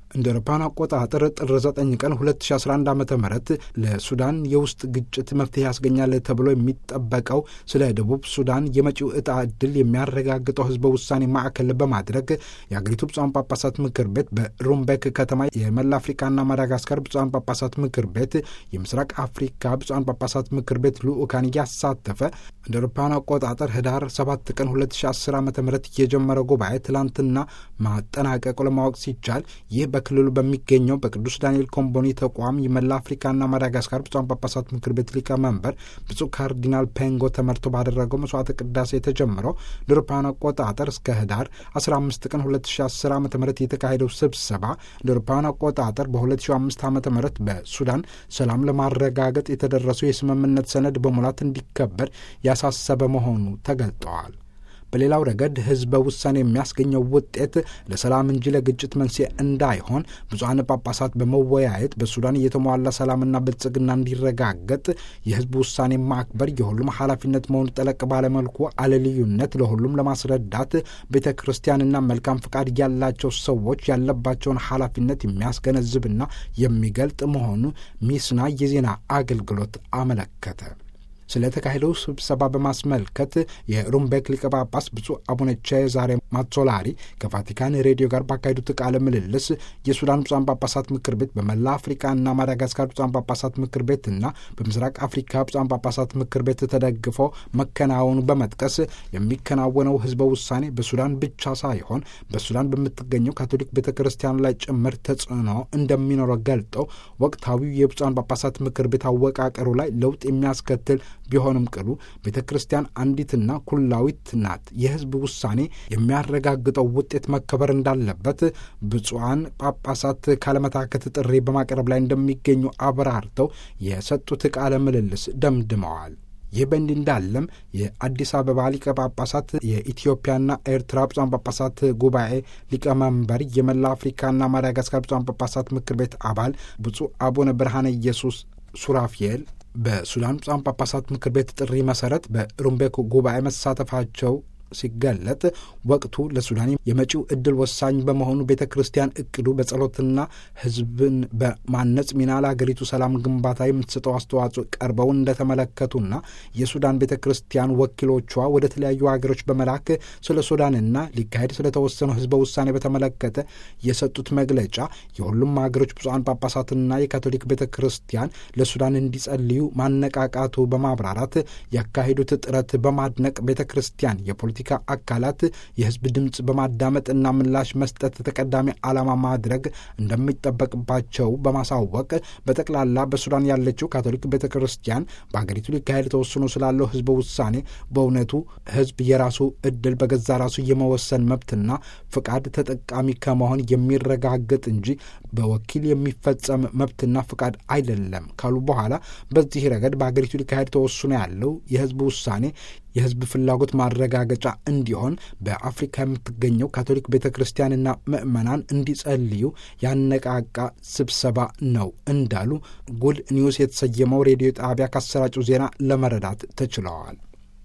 እንደ አውሮፓውያን አቆጣጠር ጥር 9 ቀን 2011 ዓ ም ለሱዳን የውስጥ ግጭት መፍትሄ ያስገኛል ተብሎ የሚጠበቀው ስለ ደቡብ ሱዳን የመጪው ዕጣ ዕድል የሚያረጋግጠው ህዝበ ውሳኔ ማዕከል በማድረግ የአገሪቱ ብፁዓን ጳጳሳት ምክር ቤት በሩምቤክ ከተማ የመላ አፍሪካና ማዳጋስካር ብፁዓን ጳጳሳት ምክር ቤት የምስራቅ አፍሪካ ብፁዓን ጳጳሳት ምክር ቤት ልዑካን እያሳተፈ እንደ አውሮፓውያን አቆጣጠር ህዳር 7 ቀን 2010 ዓ ም የጀመረው ጉባኤ ትላንትና ማጠናቀቁ ለማወቅ ሲቻል ይህ በክልሉ በሚገኘው በቅዱስ ዳንኤል ኮምቦኒ ተቋም የመላ አፍሪካና ማዳጋስካር ብፁዓን ጳጳሳት ምክር ቤት ሊቀመንበር ብፁዕ ካርዲናል ፔንጎ ተመርቶ ባደረገው መስዋዕተ ቅዳሴ የተጀመረው ለአውሮፓውያን አቆጣጠር እስከ ህዳር 15 ቀን 2010 ዓ ም የተካሄደው ስብሰባ ለአውሮፓውያን አቆጣጠር በ2005 ዓ ም በሱዳን ሰላም ለማረጋገጥ የተደረሰው የስምምነት ሰነድ በሙላት እንዲከበር ያሳሰበ መሆኑ ተገልጠዋል። በሌላው ረገድ ህዝበ ውሳኔ የሚያስገኘው ውጤት ለሰላም እንጂ ለግጭት መንስኤ እንዳይሆን ብፁዓን ጳጳሳት በመወያየት በሱዳን የተሟላ ሰላምና ብልጽግና እንዲረጋገጥ የህዝብ ውሳኔ ማክበር የሁሉም ኃላፊነት መሆኑ ጠለቅ ባለመልኩ አለልዩነት ለሁሉም ለማስረዳት ቤተ ክርስቲያንና መልካም ፍቃድ ያላቸው ሰዎች ያለባቸውን ኃላፊነት የሚያስገነዝብና የሚገልጥ መሆኑ ሚስና የዜና አገልግሎት አመለከተ። ስለተካሄደው ስብሰባ በማስመልከት የሩምቤክ ሊቀ ጳጳስ ብፁዕ አቡነ ቼዛሬ ማትሶላሪ ከቫቲካን ሬዲዮ ጋር ባካሄዱት ቃለ ምልልስ የሱዳን ብፁዓን ጳጳሳት ምክር ቤት በመላ አፍሪካና ማዳጋስካር ብፁዓን ጳጳሳት ምክር ቤትና በምስራቅ አፍሪካ ብፁዓን ጳጳሳት ምክር ቤት ተደግፎ መከናወኑ በመጥቀስ የሚከናወነው ህዝበ ውሳኔ በሱዳን ብቻ ሳይሆን በሱዳን በምትገኘው ካቶሊክ ቤተ ክርስቲያን ላይ ጭምር ተጽዕኖ እንደሚኖረው ገልጠው ወቅታዊው የብፁዓን ጳጳሳት ምክር ቤት አወቃቀሩ ላይ ለውጥ የሚያስከትል ቢሆንም ቅሉ ቤተ ክርስቲያን አንዲትና ኩላዊት ናት። የህዝብ ውሳኔ የሚያረጋግጠው ውጤት መከበር እንዳለበት ብፁዓን ጳጳሳት ካለመታከት ጥሪ በማቅረብ ላይ እንደሚገኙ አብራርተው የሰጡት ቃለ ምልልስ ደምድመዋል። ይህ በእንዲህ እንዳለም የአዲስ አበባ ሊቀ ጳጳሳት የኢትዮጵያና ኤርትራ ብፁዓን ጳጳሳት ጉባኤ ሊቀመንበር የመላ አፍሪካና ማዳጋስካር ብፁዓን ጳጳሳት ምክር ቤት አባል ብፁዕ አቡነ ብርሃነ ኢየሱስ ሱራፊኤል በሱዳን ብፁዓን ጳጳሳት ምክር ቤት ጥሪ መሰረት በሩምቤክ ጉባኤ መሳተፋቸው ሲገለጥ ወቅቱ ለሱዳን የመጪው ዕድል ወሳኝ በመሆኑ ቤተ ክርስቲያን እቅዱ በጸሎትና ሕዝብን በማነጽ ሚና ለአገሪቱ ሰላም ግንባታ የምትሰጠው አስተዋጽኦ ቀርበው እንደተመለከቱና የሱዳን ቤተ ክርስቲያን ወኪሎቿ ወደ ተለያዩ ሀገሮች በመላክ ስለ ሱዳንና ሊካሄድ ስለተወሰነው ሕዝበ ውሳኔ በተመለከተ የሰጡት መግለጫ የሁሉም ሀገሮች ብፁዓን ጳጳሳትና የካቶሊክ ቤተ ክርስቲያን ለሱዳን እንዲጸልዩ ማነቃቃቱ በማብራራት ያካሄዱት ጥረት በማድነቅ ቤተ ክርስቲያን የፖለቲ ፖለቲካ አካላት የህዝብ ድምፅ በማዳመጥና ምላሽ መስጠት ተቀዳሚ ዓላማ ማድረግ እንደሚጠበቅባቸው በማሳወቅ በጠቅላላ በሱዳን ያለችው ካቶሊክ ቤተ ክርስቲያን በሀገሪቱ ሊካሄድ ተወስኖ ስላለው ህዝበ ውሳኔ በእውነቱ ህዝብ የራሱ እድል በገዛ ራሱ የመወሰን መብትና ፍቃድ ተጠቃሚ ከመሆን የሚረጋገጥ እንጂ በወኪል የሚፈጸም መብትና ፍቃድ አይደለም ካሉ በኋላ በዚህ ረገድ በሀገሪቱ ሊካሄድ ተወስኖ ያለው የህዝብ ውሳኔ የህዝብ ፍላጎት ማረጋገጫ እንዲሆን በአፍሪካ የምትገኘው ካቶሊክ ቤተ ክርስቲያንና ምዕመናን እንዲጸልዩ ያነቃቃ ስብሰባ ነው እንዳሉ ጉድ ኒውስ የተሰየመው ሬዲዮ ጣቢያ ካሰራጩ ዜና ለመረዳት ተችለዋል።